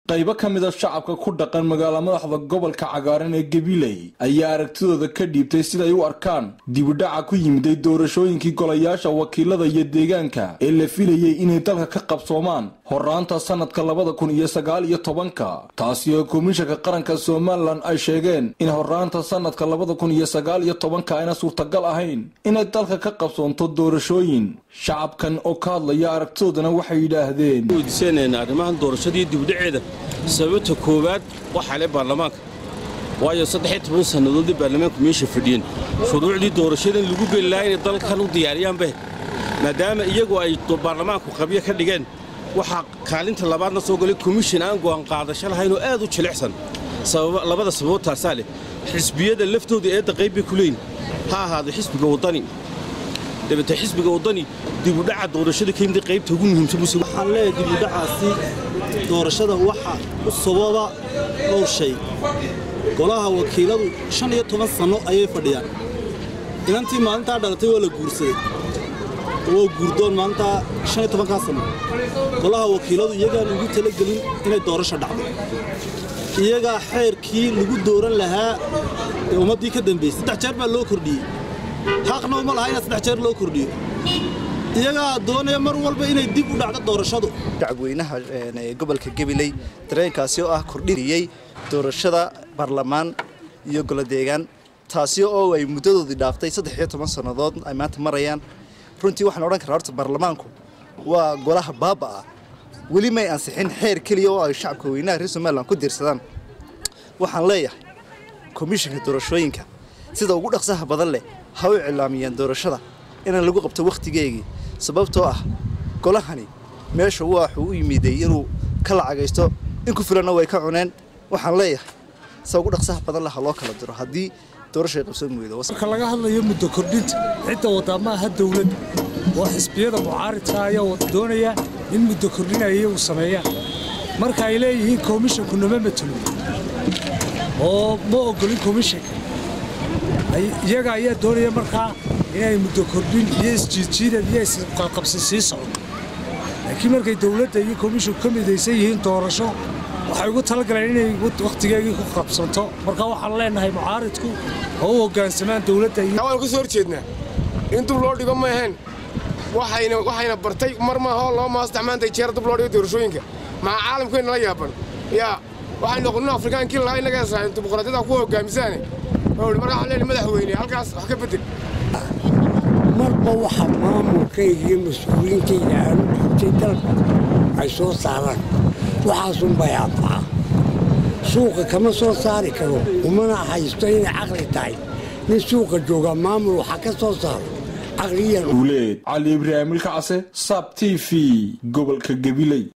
qaybo ka mida shacabka ku dhaqan magaala madaxda gobolka cagaaran ee gabiley ayaa aragtidooda ka dhiibtay siday u arkaan dibidhaca ku yimiday doorashooyinkii golayaasha wakiilada iyo deegaanka ee la filayey inay dalka ka qabsoomaan horaanta sanadka labada kun iyo sagaal iyo tobanka taasi oo komishanka qaranka somalilan ay sheegeen in horaanta sanadka labada kun iyo sagaal iyo tobanka ayna suurtagal ahayn inay dalka ka qabsoonto doorashooyin shacabkan oo ka hadlaya aragtidoodana waxay yidhaahdeen weydiisanayna arrimahan doorashadii dibdhaceeda sababta koowaad waxaa le baarlamaanka waayo saddexiyo toban sannadoodii baarlamaanku meesha fadhiyeen shuruucdii doorashadan lagu geli lahaa inay dalkan u diyaariyaanbe maadaama iyagu ay baarlamaanku qabyo ka dhigeen waxaa kaalinta labaadna soo galay komishin aan go'aan qaadasho lahayn oo aad u jilicsan labada sababood taasaa leh xisbiyada laftooda eedda qayb bay ku leeyihin ha ahaado xisbiga waddani dabete xisbiga waddani dibudhaca doorashada ka yimid qaybta ugu muhiimsan waxaan leeyahay dibudhacaasi doorashada waxa u sababa dhowr shay golaha wakiiladu shan iyo toban sanno ayay fadhiyaan inantii maalintaa dhalatay waa la guursaday waa guurdoon maalintaa shan iyo tobankaa sanno golaha wakiiladu iyagaan ugu talagelin inay doorasho dhacdo iyagaa xeerkii lagu dooran lahaa ee ummaddii ka dambaysay saddex jeer baa loo kordhiyey xaqna uma laha inaa saddex jeer loo kordhiyo iyagaa doonaya mar walba inay dib u dhacdo doorashadu shacabweynaha gobolka gabiley dareenkaasi oo ah kordhinayey doorashada baarlamaan iyo golodeegaan taasi oo ay muddadoodii dhaaftay saddex iyo toban sannadood ay maanta marayaan runtii waxaan odhan karaa horta baarlamaanku waa golaha baaba-a weli may ansixin xeer keliya oo ay shacabka weynaha reer somalilan ku diirsadaan waxaan leeyahay komishinka doorashooyinka sida ugu dhaqsaha badan leh ha u cilaamiyeen doorashada inaan lagu qabto wakhtigeegii sababtoo ah golahani meesha waxuu u yimiday inuu ka lacagaysto in ku filanna way ka cuneen waxaan leeyahay sida ugu dhaqsaha badan leh ha loo kala diro haddii doorasha ay qabsoon weydo marka laga hadlayo muddo kordhinta cidda waddaa ma aha dawlad oo xisbiyada mucaaridka ayaa doonaya in muddo kordhinaya iyagu sameeyaan marka ay leeyihiin komishinku nama matelo oo ma ogolin komishinka iyaga ayaa doonaya markaa inay muddo kordhin iyo isjiidjiidad iyo isqaqabsi sii socdo laakiin markay dawladda iyo komishinku ka midaysan yihiin doorasho waxay ugu talagaleen inay wakhtigeegii ku qabsanto marka waxaan leenahay mucaaridku oo u hoggaansamaan dawladda waan ka soo horjeednaa in dub loo dhigo ma ahayn waxayna bartay mar maahoo loo maasdexmaantay jeer dub loo dhigo doorashooyinka maxaa caalamkeenna la yaaban yaa waxay noqonin afrikaankii lahaa innaga dimuqraadiyada ku hoggaamisaane marka waxaan leenahay madaxweyne halkaas wax ka bedel marba waxa maamulkayga iyo mas-uuliyiintayda aanu dhiibtay dalka ay soo saaraan waxaasunbay anfaca suuqa kama soo saari karo umana haysto inay caqli tahay nin suuqa joogaa maamul waxa ka soo saaro caqliyan uleed cali ibraahim ilkacase sab t v gobolka gabiley